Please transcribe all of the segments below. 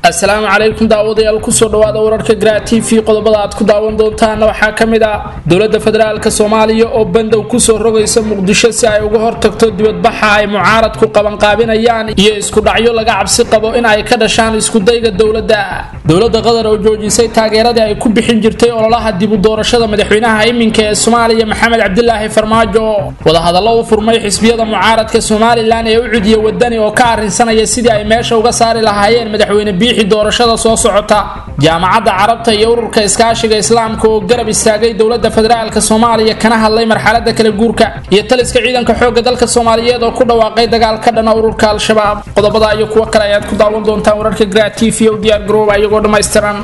asalaamu calaykum daawadayaal kusoo dhawaada wararka gra t v qodobada aad ku daawan doontaana waxaa ka mid ah dowladda federaalk soomaaliya oo bandow kusoo rogaysa muqdisho si ay uga hortagto dibadbaxa ay mucaaradku qabanqaabinayaan iyo isku dhacyo laga cabsi qabo in ay ka dhashaan iskudayga dowladda dowladda qatar oo joojisay taageeradii ay ku bixin jirtay ololaha dibu doorashada madaxweynaha iminka ee soomaaliya maxamed cabdilaahi farmaajo wadahadallo u furmay xisbiyada mucaaradka somalilan ee u cudiya wadani oo ka arrinsanaya sidii ay meesha uga saari lahaayeen madaxweyne biixi doorashada soo socota jaamacadda carabta iyo ururka iskaashiga islaamka oo garab istaagay dowladda federaalk soomaaliya kana hadlay marxalada kala guurka iyo taliska ciidanka xooga dalka soomaaliyeed oo ku dhawaaqay dagaal ka dhana ururka al-shabaab qodobada iyo kuwo kale ayaad ku daawan doontaan wararka gra t v o diyaar garooba iyagoo dhammaystiran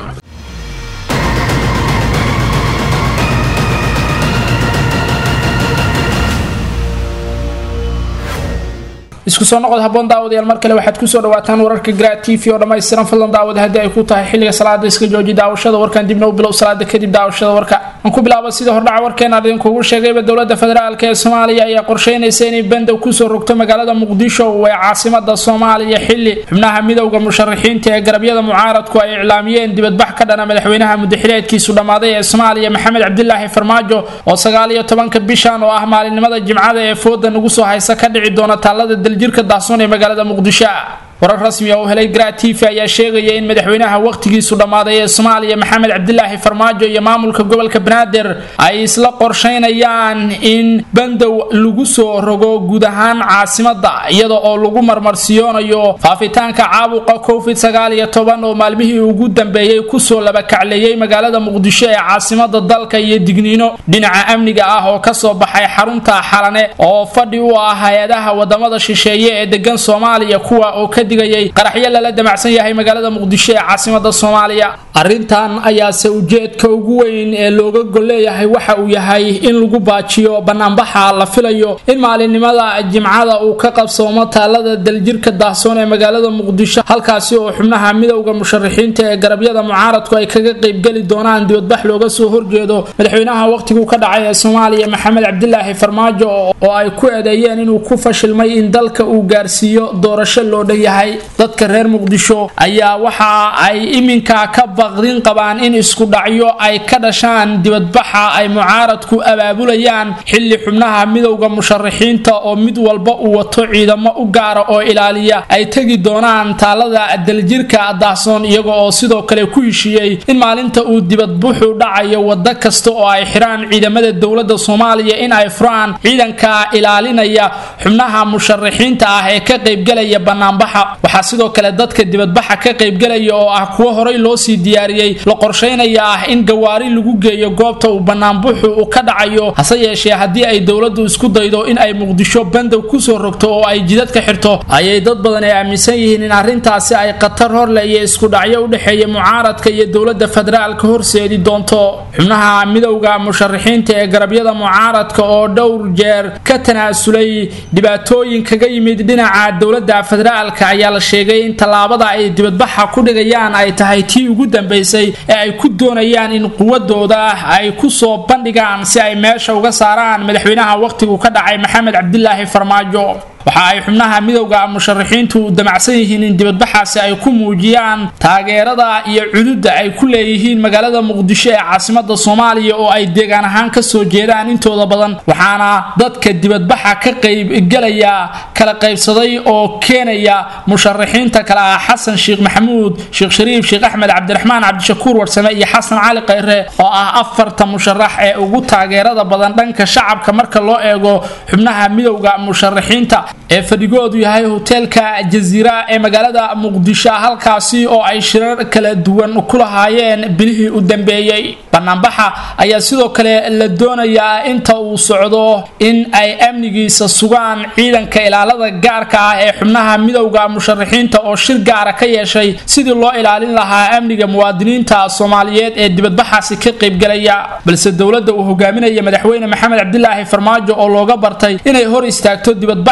isku soo noqod haboon daawadayaal mar kale waxaad kusoo dhawaataan wararka gra t v oo dhammaystiran fadlan daawada haddii ay ku tahay xilliga salaada iska jooji daawashada warkan dibna u bilow salaada kadib daawashada warka aan ku bilaabo sida hordhaca warkeena idinkugu sheegayba dowladda federaalk ee soomaaliya ayaa qorsheynaysa inay bandow kusoo rogto magaalada muqdisho ee caasimada soomaaliya xili xubnaha midowda musharaxiinta ee garabyada mucaaradku ay iclaamiyeen dibadbax ka dhana madaxweynaha mudaxileedkiisu dhammaaday ee soomaaliya maxamed cabdilaahi farmaajo oo sagaaliyo tobanka bishan oo ah maalinimada jimcada ee fooda nagu soo haysa ka dhici doona taalada daljirka daahsoon ee magaalada muqdisho warar rasmi oo helay gra t v ayaa sheegaya in madaxweynaha wakhtigiisu dhammaaday ee soomaaliya maxamed cabdilaahi farmaajo iyo maamulka gobolka banaadir ay isla qorsheynayaan in bandow lagu soo rogo guud ahaan caasimada iyada oo lagu marmarsiyoonayo faafitaanka caabuqa covid sagaal iyo toban oo maalmihii ugu dambeeyey kusoo labakacleeyey magaalada muqdisho ee caasimada dalka iyo digniino dhinaca amniga ah oo kasoo baxay xarunta xalane oo fadhi u ah hay-adaha wadamada shisheeye ee degan soomaaliya kuwa oo ka digayay qaraxyo lala damacsan yahay magaalada muqdisho ee caasimada soomaaliya arrintan ayaase ujeedka ugu weyn ee looga golleeyahay waxa uu yahay in lagu baajiyo banaanbaxa la filayo in maalinimada jimcada uu ka qabsoomo taalada daljirka daahsoon ee magaalada muqdisho halkaasi oo xubnaha midowda musharaxiinta ee garabyada mucaaradku ay kaga qeybgeli doonaan dibadbax looga soo horjeedo madaxweynaha wakhtiguu ka dhacay ee soomaaliya maxamed cabdilaahi farmaajo oo ay ku eedeeyeen inuu ku fashilmay in dalka uu gaarsiiyo doorasho loo dhan yahay dadka reer muqdisho ayaa waxa ay iminka ka baqdin qabaan in isku dhacyo ay ka dhashaan dibadbaxa ay mucaaradku abaabulayaan xilli xubnaha midowda musharaxiinta oo mid walba uu wato ciidamo u gaara oo ilaaliya ay tegi doonaan taalada daljirka daahsoon iyaga oo sidoo kale ku heshiiyey in maalinta uu dibadbuxu dhacayo wado kasta oo ay xiraan ciidamada dowlada soomaaliya in ay furaan ciidanka ilaalinaya xubnaha musharaxiinta ah ee ka qaybgalaya banaanbaxa waxaa sidoo kale dadka dibadbaxa ka qaybgalaya oo ah kuwo horey loo sii diyaariyey la qorsheynaya ah in gawaari lagu geeyo goobta uu banaanbuxu u ka dhacayo hase yeeshee haddii ay dowladdu isku daydo in ay muqdisho bandow kusoo rogto oo ay jidad ka xirto ayay dad badan ay aaminsan yihiin in arrintaasi ay khatar horle iyo isku dhacyo u dhexeeya mucaaradka iyo dowladda federaalka horseedi doonto xubnaha midowda musharaxiinta ee garabyada mucaaradka oo dhowr jeer ka tanaasulay dhibaatooyin kaga yimid dhinaca dowladda federaalka ayaa la sheegay in tallaabada ay dibadbaxa ku dhigayaan ay tahay tii ugu dambeysay ee ay ku doonayaan in quwadooda ay kusoo bandhigaan si ay meesha uga saaraan madaxweynaha wakhtigu ka dhacay maxamed cabdilaahi farmaajo waxa ay xubnaha midowda musharaxiintu damacsan yihiin in dibadbaxaasi ay ku muujiyaan taageerada iyo cududa ay ku leeyihiin magaalada muqdisho ee caasimada soomaaliya oo ay deegaan ahaan kasoo jeedaan intooda badan waxaana dadka dibadbaxa ka qaybgelaya kala qaybsaday oo keenaya musharaxiinta kale ah xasan sheekh maxamuud sheekh shariif sheekh axmed cabdiraxmaan cabdishakuur warsame iyo xasan cali khayre oo ah afarta musharax ee ugu taageerada badan dhanka shacabka marka loo eego xubnaha midowda musharaxiinta ee fadhigoodu yahay hoteelka jaziira ee magaalada muqdisho halkaasi oo ay shirar kala duwan ku lahaayeen bilihii u dambeeyey banaanbaxa ayaa sidoo kale la doonayaa inta uu socdo in ay amnigiisa sugaan ciidanka ilaalada gaarka ah ee xubnaha midowda musharaxiinta oo shir gaara ka yeeshay sidii loo ilaalin lahaa amniga muwaadiniinta soomaaliyeed ee dibadbaxaasi ka qaybgalaya balse dowladda uu hogaaminaya madaxweyne maxamed cabdilaahi farmaajo oo looga bartay inay hor istaagto dibadbax kasta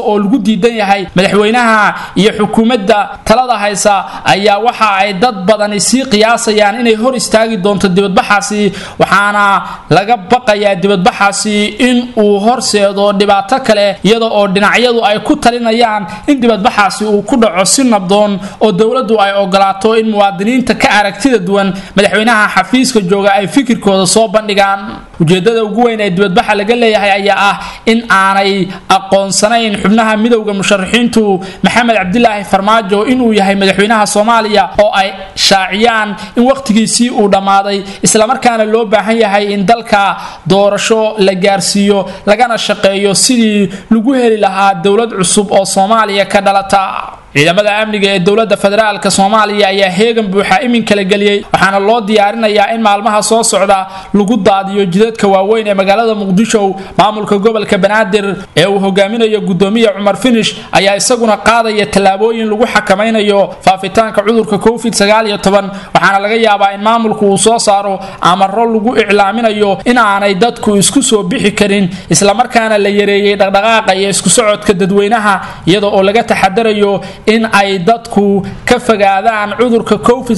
oo lagu diidan yahay madaxweynaha iyo xukuumadda talada haysa ayaa waxa ay dad badani sii qiyaasayaan inay hor istaagi doonto dibadbaxaasi waxaana laga baqayaa dibadbaxaasi in uu horseedo dhibaato kale iyada oo dhinacyadu ay ku talinayaan in dibadbaxaasi uu ku dhaco si nabdoon oo dowladdu ay ogolaato in muwaadiniinta ka aragtida duwan madaxweynaha xafiiska jooga ay fikirkooda soo bandhigaan ujeedada ugu weyn ee dibadbaxa laga leeyahay ayaa ah in aanay aqoonsanayn xubnaha midowda musharaxiintu maxamed cabdilaahi farmaajo inuu yahay madaxweynaha soomaaliya oo ay shaaciyaan in wakhtigiisii uu dhammaaday islamarkaana loo baahan yahay in dalka doorasho la gaarsiiyo lagana shaqeeyo sidii lagu heli lahaa dowlad cusub oo soomaaliya ka dhalata ciidamada amniga ee dowladda federaalk soomaaliya ayaa heegan buuxa iminka la geliyey waxaana loo diyaarinayaa in maalmaha soo socda lagu daadiyo jidadka waaweyn ee magaalada muqdisho maamulka gobolka banaadir ee uu hogaaminayo gudoomiya cumar finish ayaa isaguna qaadaya tallaabooyin lagu xakamaynayo faafitaanka cudurka covid waxaana laga yaabaa in maamulku uu soo saaro amaro lagu iclaaminayo in aanay dadku isku soo bixi karin islamarkaana la yareeyey dhaqdhaqaaqa iyo isku socodka dadweynaha iyada oo laga taxadarayo in ay dadku ka fogaadaan cudurka covid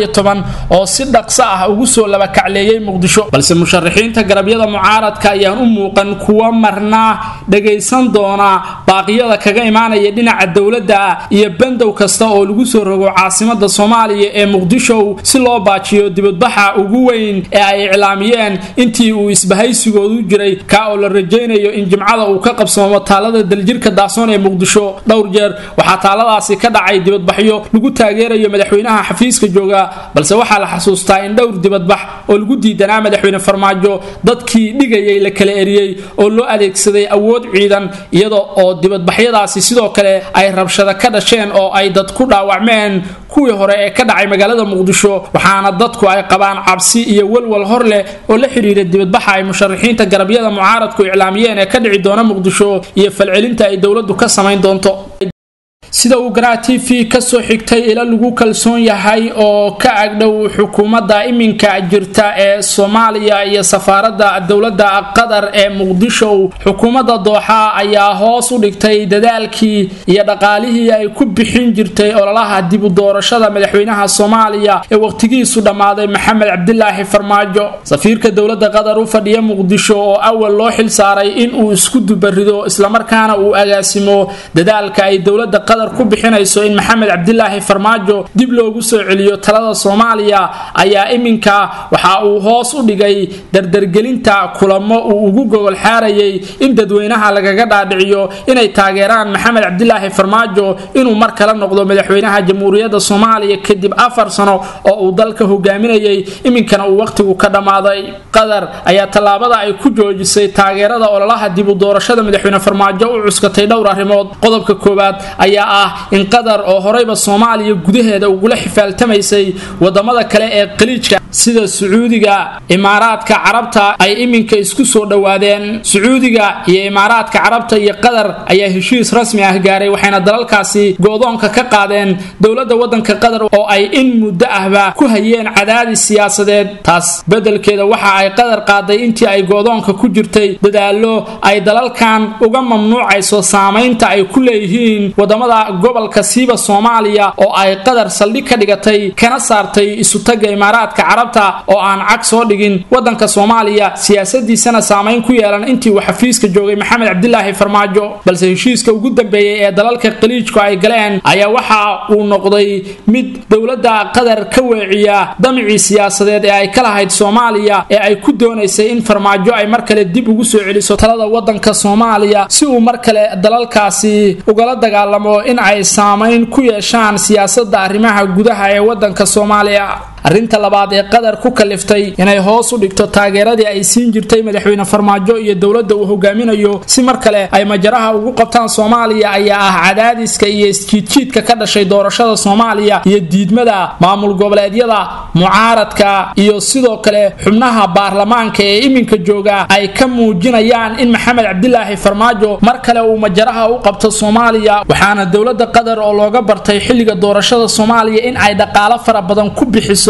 oo si dhaqso ah ugu soo labakacleeyey muqdisho balse musharaxiinta garabyada mucaaradka ayaan u muuqan kuwa marna dhagaysan doona baaqyada kaga imaanaya dhinaca dowladda iyo bandow kasta oo lagu soo rogo caasimada soomaaliya ee muqdisho si loo baajiyo dibadbaxa ugu weyn ee ay iclaamiyeen intii uu isbahaysigoodu jiray kaa oo la rajaynayo in jimcada uu ka qabsoomo taalada daljirka daasoon ee muqdisho dhowr jeer waxaa taaladaasi ka dhacay dibadbaxyo lagu taageerayo madaxweynaha xafiiska jooga balse waxaa la xasuustaa in dhowr dibadbax oo lagu diidanaa madaxweyne farmaajo dadkii dhigayay la kala eriyey oo loo adeegsaday awood ciidan iyada oo dibadbaxyadaasi sidoo kale ay rabshado ka dhasheen oo ay dad ku dhaawacmeen kuwii hore ee ka dhacay magaalada muqdisho waxaana dadku ay qabaan cabsi iyo walwal hor leh oo la xidhiira dibadbaxa ay musharaxiinta garabyada mucaaradku iclaamiyeen ee ka dhici doona muqdisho iyo falcelinta ay dowladdu ka samayn doonto sida uu garaa t v kasoo xigtay ila lagu kalsoon yahay oo ka agdhow xukuumadda iminka jirta ee soomaaliya iyo safaaradda dowladda qatar ee muqdisho xukuumadda dooxa ayaa hoos u dhigtay dadaalkii iyo dhaqaalihii ay ku bixin jirtay ololaha dib u doorashada madaxweynaha soomaaliya ee waqtigiisu dhammaaday maxamed cabdilaahi farmaajo safiirka dowladda qatar u fadhiya muqdisho oo awal loo xil saaray inuu isku dubarido islamarkaana uu agaasimo dadaalka ay dowladda qatar ku bixinayso in maxamed cabdilaahi farmaajo dib loogu soo celiyo talada soomaaliya ayaa iminka waxa uu hoos u dhigay dardargelinta kulamo uu ugu gogol xaarayay in dadweynaha lagaga dhaadhiciyo inay taageeraan maxamed cabdilaahi farmaajo inuu mar kale noqdo madaxweynaha jamhuuriyadda soomaaliya kadib afar sano oo uu dalka hogaaminayay iminkana uu wakhtigu ka dhammaaday qatar ayaa tallaabada ay ku joojisay taageerada ololaha dib u doorashada madaxweyne farmaajo u cuskatay dhowr arrimood qodobka koowaad ayaa ah in qatar oo horeyba soomaaliya gudaheeda ugula xifaaltamaysay wadamada kale ee khaliijka sida sacuudiga imaaraadka carabta ay iminka isku soo dhowaadeen sacuudiga iyo imaaraadka carabta iyo qatar ayaa heshiis rasmi ah gaaray waxayna dalalkaasi go-doonka ka qaadeen dowladda wadanka qatar oo ay in muddo ahba ku hayeen cadaadis siyaasadeed taas bedelkeeda waxa ay qatar qaaday intii ay go-doonka ku jirtay dadaalo ay dalalkan uga mamnuucayso saamaynta ay ku leeyihiin wadamada gobolka siiba soomaaliya oo ay qatar saldhig ka dhigatay kana saartay isutaga imaaraadka carabta oo aan cag soo dhigin wadanka soomaaliya siyaasadiisana saamayn ku yeelan intii uu xafiiska joogay maxamed cabdilaahi farmaajo balse heshiiska ugu dambeeyey ee dalalka khaliijku ay galeen ayaa waxa uu noqday mid dowladda qatar ka weeciya damicii siyaasadeed ee ay ka lahayd soomaaliya ee ay ku doonaysay in farmaajo ay mar kale dib ugu soo celiso talada wadanka soomaaliya si uu mar kale dalalkaasi ugala dagaalamo in ay saamayn ku yeeshaan siyaasada arrimaha gudaha ee wadanka soomaaliya arrinta labaad ee qatar ku kaliftay inay hoos u dhigto taageeradii ay siin jirtay madaxweyne farmaajo iyo dowladda uu hogaaminayo si mar kale ay majaraha ugu qabtaan soomaaliya ayaa ah cadaadiska iyo isjiidjiidka ka dhashay doorashada soomaaliya iyo diidmada maamul goboleedyada mucaaradka iyo sidoo kale xubnaha baarlamaanka ee iminka jooga ay ka muujinayaan in maxamed cabdilaahi farmaajo mar kale uu majaraha u qabto soomaaliya waxaana dowladda qatar oo looga bartay xilliga doorashada soomaaliya in ay dhaqaalo fara badan ku bixiso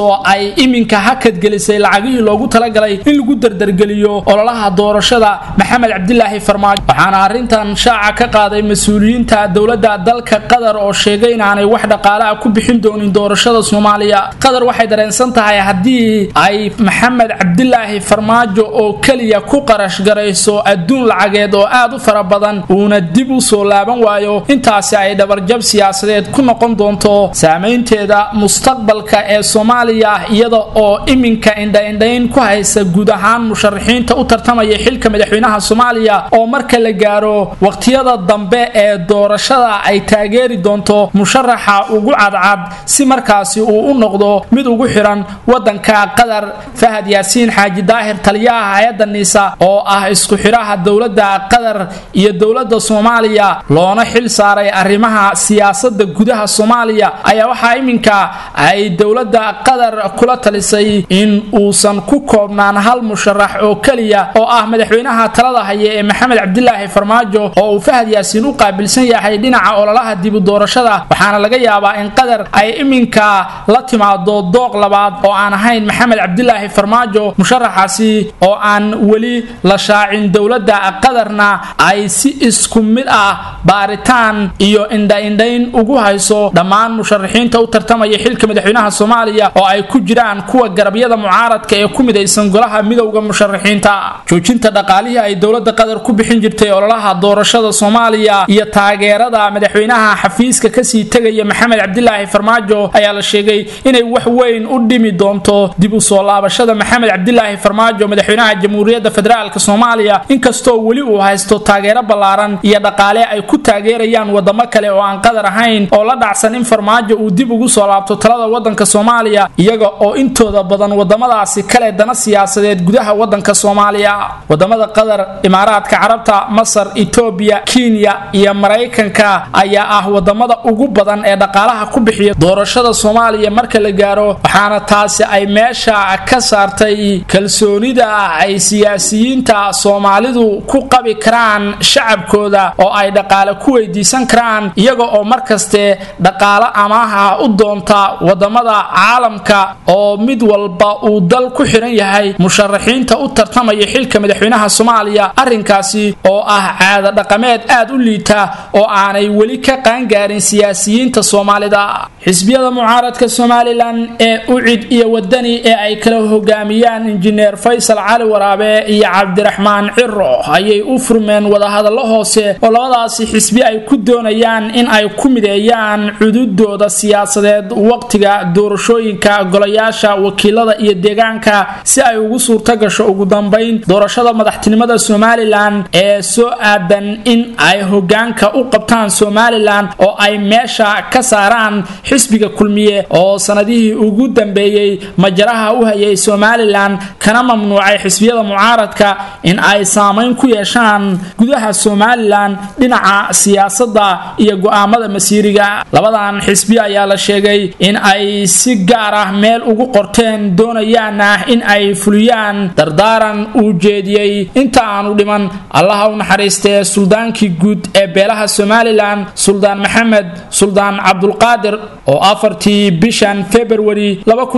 taasoo ay iminka hakadgelisay lacagihii loogu talagalay in lagu dardargeliyo ololaha doorashada maxamed cabdilaahi farmaajo waxaana arrintan shaaca ka qaaday mas-uuliyiinta dowladda dalka qatar oo sheegay inaanay wax dhaqaale ah ku bixin doonin doorashada soomaaliya qatar waxay dareensan tahay haddii ay maxamed cabdilaahi farmaajo oo keliya ku qarash garayso adduun lacageed oo aad u fara badan uuna dib u soo laaban waayo intaasi ay dhabarjab siyaasadeed ku noqon doonto saamaynteeda mustaqbalka ee soomaaliya iyada oo iminka indhaindhayn ku haysa guud ahaan musharaxiinta u tartamaya xilka madaxweynaha soomaaliya oo marka la gaaro waqtiyada dambe ee doorashada ay taageeri doonto musharaxa ugu cadcad si markaasi uu u noqdo mid ugu xiran wadanka qatar fahad yaasiin xaaji daahir taliyaha hay-adda niisa oo ah isku xidhaha dowladda qatar iyo dowladda soomaaliya loona xil saaray arrimaha siyaasada gudaha soomaaliya ayaa waxaa iminka ay dowladda qatar kula talisay in uusan ku koobnaan hal musharax oo keliya oo ah madaxweynaha talada haya ee maxamed cabdilaahi farmaajo oo uu fahad yaasiin u qaabilsan yahay dhinaca ololaha dibu doorashada waxaana laga yaabaa in qatar ay iminka la timaado dooq labaad oo aan ahayn maxamed cabdilaahi farmaajo musharaxaasi oo aan weli la shaacin dowladda qatarna ay si isku mid ah baaritaan iyo indhaindhayn ugu hayso dhammaan musharaxiinta u tartamaya xilka madaxweynaha soomaaliya oo ay ku jiraan kuwa garabyada mucaaradka ee ku midaysan golaha midowda musharaxiinta joojinta dhaqaalihii ay dowladda qatar ku bixin jirtay ololaha doorashada soomaaliya iyo taageerada madaxweynaha xafiiska kasii tegaya maxamed cabdilaahi farmaajo ayaa la sheegay inay wax weyn u dhimi doonto dib u soo laabashada maxamed cabdilaahi farmaajo madaxweynaha jamhuuriyadda federaalk soomaaliya inkastoo weli uu haysto taageero ballaaran iyo dhaqaale ay ku taageerayaan wadamo kale oo aan qatar ahayn oo la dhacsan in farmaajo uu dib ugu soo laabto talada wadanka soomaaliya iyaga oo intooda badan wadamadaasi kale dana siyaasadeed gudaha wadanka soomaaliya wadamada qatar imaaraadka carabta masar etoobiya kenya iyo maraykanka ayaa ah wadamada ugu badan ee dhaqaalaha ku bixiya doorashada soomaaliya marka la gaaro waxaana taasi ay meesha ka saartay kalsoonida ay siyaasiyiinta soomaalidu ku qabi karaan shacabkooda oo ay dhaqaale ku weydiisan karaan iyaga oo markaste dhaqaalo amaaha u doonta wadamada caalamka oo mid walba uu dal ku xiran yahay musharaxiinta u tartamaya xilka madaxweynaha soomaaliya arrinkaasi oo ah caada dhaqameed aad u liita oo aanay weli ka qaangaarin siyaasiyiinta soomaalida xisbiyada mucaaradka somalilan ee ucid iyo wadani ee ay kala hogaamiyaan injineer faysal cali waraabe iyo cabdiraxmaan ciro ayay u furmeen wadahadallo hoose oo labadaasi xisbi ay ku doonayaan in ay ku mideeyaan cududooda siyaasadeed waqtiga doorashooyinka golayaasha wakiilada iyo deegaanka si ay ugu suurto gasho ugu dambayn doorashada madaxtinimada somalilan ee soo aadan in ay hogaanka u qabtaan somalilan oo ay meesha ka saaraan xisbiga kulmiye oo sanadihii ugu dambeeyey majaraha u hayay somalilan kana mamnuucay xisbiyada mucaaradka in ay saamayn ku yeeshaan gudaha somalilan dhinaca siyaasadda iyo go-aamada masiiriga labadan xisbi ayaa la sheegay in ay si gaar ah meel ugu qorteen doonayaana in ay fuliyaan dardaaran uu jeediyey inta aanu dhiman allaha u naxariistee suldaankii guud ee beelaha somalilan suldaan maxamed suldaan cabdulqaadir oo afartii bishan februari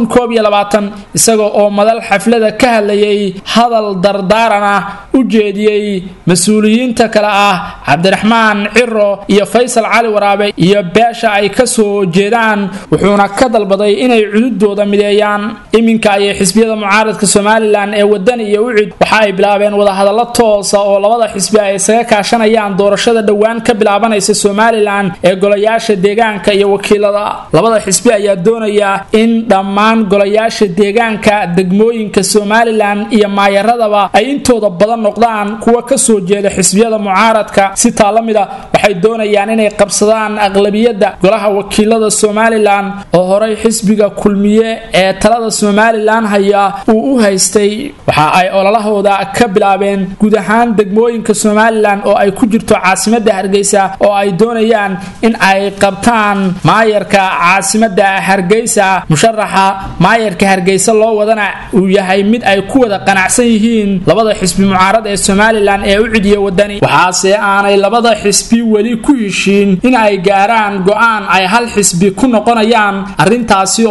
isaga oo madal xaflada ka hadlayay hadal dardaaran ah u jeediyey mas-uuliyiinta kale ah cabdiraxmaan ciro iyo faysal cali waraabe iyo beesha ay ka soo jeedaan wuxuuna ka dalbaday inay cududooda mideeyaan iminka ayay xisbiyada mucaaradka somalilan ee wadan iyo ucid waxa ay bilaabeen wadahadallo toosa oo labada xisbi ay isaga kaashanayaan doorashada dhowaan ka bilaabanaysa somalilan ee golayaasha deegaanka iyo wakiilada labada xisbi ayaa doonaya in dhammaan golayaasha deegaanka degmooyinka somalilan iyo maayaradaba ay intooda badan noqdaan kuwa kasoo jeeda xisbiyada mucaaradka si taa la mida waxay doonayaan inay qabsadaan aqlabiyadda golaha wakiilada somalilan oo horey xisbiga kulmiye ee talada somalilan haya uu u haystay waxa ay ololahooda ka bilaabeen guud ahaan degmooyinka somalilan oo ay ku jirto caasimada hargeysa oo ay doonayaan in ay qabtaan maayarka caasimada hargeysa musharaxa maayarka hargeysa loo wadana uu yahay mid ay ku wada qanacsan yihiin labada xisbi mucaarad ee somalilan ee u cidiya wadani waxaase aanay labada xisbi weli ku heshiin in ay gaaraan go-aan ay hal xisbi ku noqonayaan arrintaasi oo haddii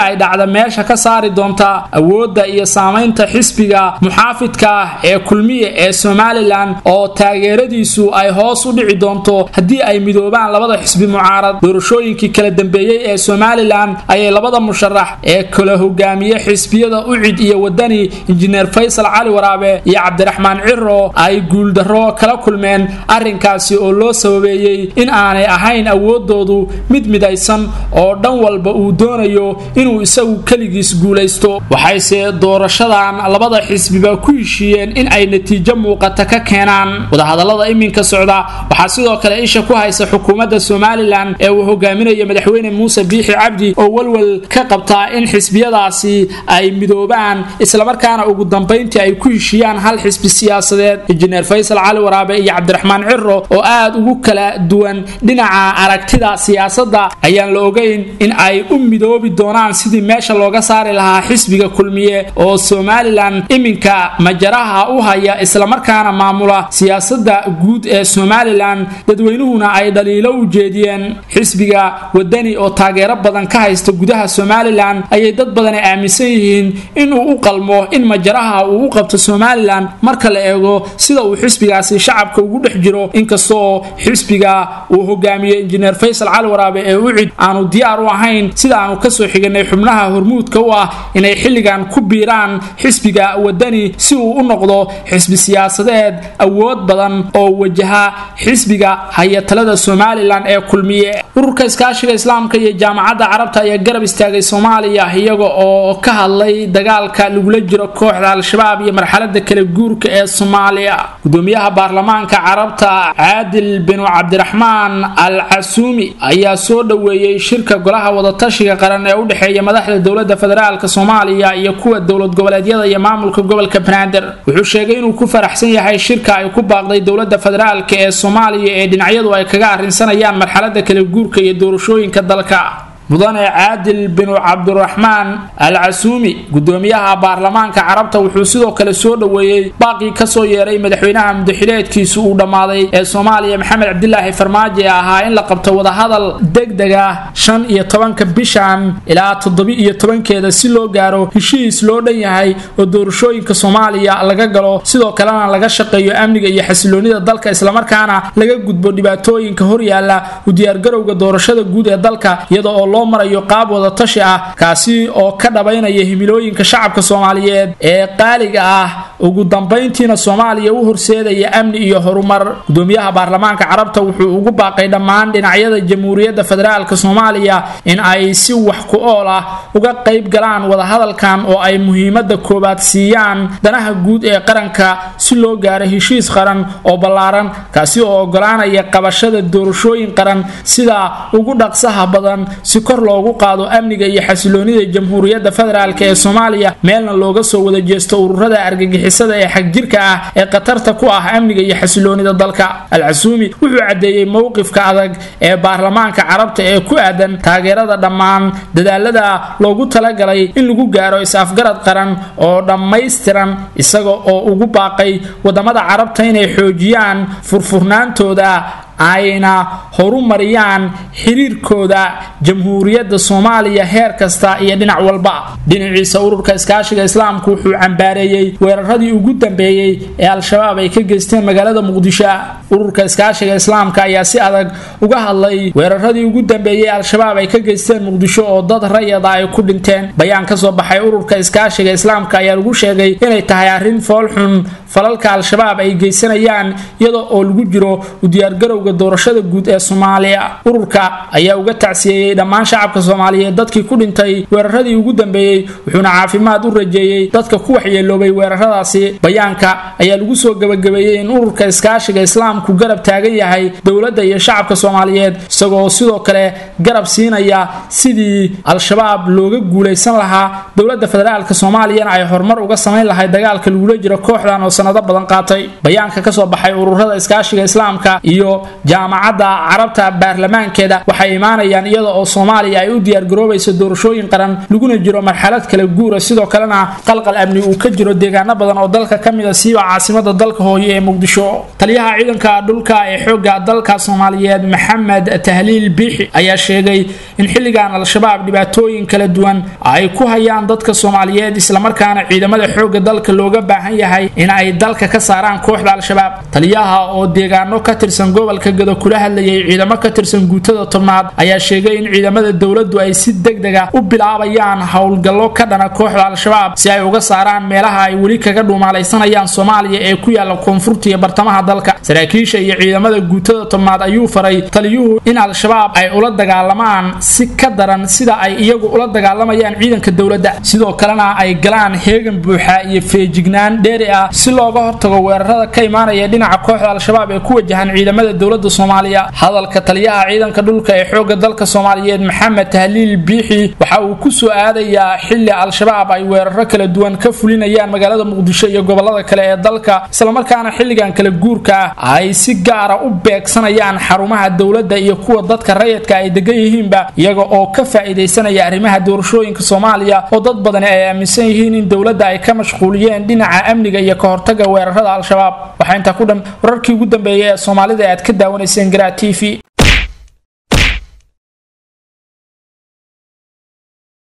ay dhacda meesha ka saari doonta awoodda iyo saamaynta xisbiga muxaafidka ah ee kulmiye ee somalilan oo taageeradiisu ay hoos u dhici doonto haddii ay midoobaan labada xisbi mucaarad doorashooyinkii kala dambeeyey ee somalilan ayay labada musharax ee kala hogaamiye xisbiyada ucid iyo wadani injineer faysal cali waraabe iyo cabdiraxmaan ciro ay guuldarro kala kulmeen arrinkaasi oo loo sababeeyey in aanay ahayn awoodoodu mid midaysan oo dhan walba uu doonayo inuu isagu keligiis guulaysto waxayse doorashadan labada xisbiba ku heshiiyeen in ay natiijo muuqata ka keenaan wadahadallada iminka socda waxaa sidoo kale isha ku haysa xukuumadda somalilan ee uu hogaaminayo madaxweyne muuse biixi cabdi oo walwal ka qabtaa in xisbiyadaasi ay midoobaan islamarkaana ugu dambayntii ay ku heshiiyaan hal xisbi siyaasadeed injineer faysal cali waraabe iyo cabdiraxmaan ciro oo aad ugu kala duwan dhinaca aragtida siyaasadda ayaan la ogeyn in ay u midoobi doonaan sidii meesha looga saari lahaa xisbiga kulmiye oo somalilan iminka majaraha u haya islamarkaana maamula siyaasadda guud ee somalilan dadweynuhuna ay dhaliilo u jeediyeen xisbiga wadani oo taageero badan ka haysta gudaha somalilan ayay dad badani aaminsan yihiin inuu u qalmo in majaraha uu u qabto somalilan marka la eego sida uu xisbigaasi shacabka ugu dhex jiro inkastoo xisbiga uu hogaamiyey injineer faysal cali waraabe ee ucid aanu diyaar u ahayn sida aanu kasoo xiganay xubnaha hormuudka u ah inay xilligan ku biiraan xisbiga wadani si uu u noqdo xisbi siyaasadeed awood badan oo wajaha xisbiga hayatalada somalilan ee kulmiye ururka iskaashiga islaamka iyo jaamacadda carabta ayaa garab istaagay soomaaliya iyaga oo ka hadlay dagaalka lagula jiro kooxda al-shabaab iyo marxalada kala guurka ee soomaaliya gudoomiyaha baarlamaanka carabta caadil binu cabdiraxmaan al casuumi ayaa soo dhoweeyey shirka golaha wadatashiga qaran ee u dhexeeya madaxda dowlada federaalk soomaaliya iyo kuwa dowlad goboleedyada iyo maamulka gobolka banaadir wuxuu sheegay inuu ku faraxsan yahay shirka ay ku baaqday dowlada federaalk ee soomaaliya ee dhinacyadu ay kaga arrinsanayaan marxalada kala guurka iyo doorashooyinka dalka mudane caadil binu cabdiraxmaan al casuumi gudoomiyaha baarlamaanka carabta wuxuu sidoo kale soo dhoweeyey baaqii kasoo yeeray madaxweynaha mudaxileedkiisu uu dhammaaday ee soomaaliya maxamed cabdilaahi farmaajo ee ahaa in la qabto wadahadal degdeg ah shan iyo tobanka bishan ilaa toddobi iyo tobankeeda si loo gaaro heshiis loo dhan yahay oo doorashooyinka soomaaliya laga galo sidoo kalena laga shaqeeyo amniga iyo xasiloonida dalka islamarkaana laga gudbo dhibaatooyinka horyaala u diyaargarowga doorashada guud ee dalka iyada oo loo marayo qaab wadatashi ah kaasi oo ka dhabaynaya himilooyinka shacabka soomaaliyeed ee qaaliga ah ugu dambayntiina soomaaliya u horseedaya amni iyo horumar gudoomiyaha baarlamaanka carabta wuxuu ugu baaqay dhammaan dhinacyada jamhuuriyadda federaalk soomaaliya in ay si wax ku ool ah uga qayb galaan wadahadalkan oo ay muhiimada koowaad siiyaan danaha guud ee qaranka si loo gaaro heshiis qaran oo ballaaran kaasi oo ogolaanaya qabashada doorashooyin qaran sida ugu dhaqsaha badan si kor loogu qaado amniga iyo xasiloonida jamhuuriyadda federaalk ee soomaaliya meelna looga soo wada jeesto ururada argagixisada ee xagjirka ah ee khatarta ku ah amniga iyo xasiloonida dalka al-casuumi wuxuu caddeeyey mowqifka adag ee baarlamaanka carabta ee ku aadan taageerada dhammaan dadaalada loogu talagalay in lagu gaaro is-afgarad qaran oo dhammaystiran isaga oo ugu baaqay wadamada carabta inay xoojiyaan furfurnaantooda ayna horumariyaan xiriirkooda jamhuuriyadda soomaaliya heer kasta iyo dhinac walba dhinaciisa ururka iskaashiga islaamku wuxuu cambaareeyey weeraradii ugu dambeeyey ee al-shabaab ay ka geysteen magaalada muqdisho ururka iskaashiga islaamka ayaa si adag uga hadlay weeraradii ugu dambeeyey al-shabaab ay ka geysteen muqdisho oo dad rayada ay ku dhinteen bayaan kasoo baxay ururka iskaashiga islaamka ayaa lagu sheegay inay tahay arrin foolxun falalka al-shabaab ay geysanayaan iyada oo lagu jiro u diyaargarowga doorashada guud ee soomaaliya ururka ayaa uga tacsiyeeyey dhammaan shacabka soomaaliyeed dadkii ku dhintay weeraradii ugu dambeeyey wuxuuna caafimaad u rajeeyey dadka ku waxyeeloobay weeraradaasi bayaanka ayaa lagu soo gebagabeeyey in ururka iskaashiga islaamku garab taagan yahay dowladda iyo shacabka soomaaliyeed isagoo sidoo kale garab siinaya sidii al-shabaab looga guulaysan lahaa dowladda federaalk soomaaliyana ay horumar uga samayn lahay dagaalka lagula jiro kooxdan oo sanado badan qaatay bayaanka kasoo baxay ururada iskaashiga islaamka iyo jaamacadda carabta baarlamaankeeda waxay imaanayaan iyada oo soomaaliya ay u diyaargaroobayso doorashooyin qaran laguna jiro marxalad kala guura sidoo kalena qalqal amni uu ka jiro deegaano badan oo dalka ka mid a siiba caasimada dalka hooye ee muqdisho taliyaha ciidanka dhulka ee xooga dalka soomaaliyeed maxamed tahliil biixi ayaa sheegay in xilligan al-shabaab dhibaatooyin kala duwan ay ku hayaan dadka soomaaliyeed islamarkaana ciidamada xooga dalka looga baahan yahay in ay dalka ka saaraan kooxda al-shabaab taliyaha oo deegaano ka tirsan gobolka gado kula hadlayay ciidamo ka tirsan guutada tobnaad ayaa sheegay in ciidamada dowladdu ay si degdega u bilaabayaan howlgallo ka dhana kooxda al-shabaab si ay uga saaraan meelaha ay weli kaga dhuumaalaysanayaan soomaaliya ee ku yaala koonfurta iyo bartamaha dalka saraakiisha iyo ciidamada guutada tobnaad ayuu faray taliyuhu in al-shabaab ay ula dagaalamaan si ka daran sida ay iyagu ula dagaalamayaan ciidanka dowladda sidoo kalena ay galaan heegan buuxa iyo feejignaan dheeri ah si looga hortago weerarada ka imaanaya dhinaca kooxda al-shabaab ee ku wajahan ciidamada dowladda soomaaliya hadalka taliyaha ciidanka dhulka ee xooga dalka soomaaliyeed maxamed tahliil biixi waxa uu ku soo aadayaa xili al-shabaab ay weeraro kala duwan ka fulinayaan magaalada muqdisho iyo gobolada kale ee dalka islamarkaana xilligan kala guurka ah ay si gaara u beegsanayaan xarumaha dowladda iyo kuwa dadka rayidka ay degan yihiinba iyaga oo ka faa'iidaysanaya arrimaha doorashooyinka soomaaliya oo dad badani ay aaminsan yihiin in dowladda ay ka mashquuliyeen dhinaca amniga iyo ka hortaga weerarada al-shabaab waxaa intaa ku dhan wararkii ugu dambeeyay ee soomaalida aad ka daawanayseen garaa t v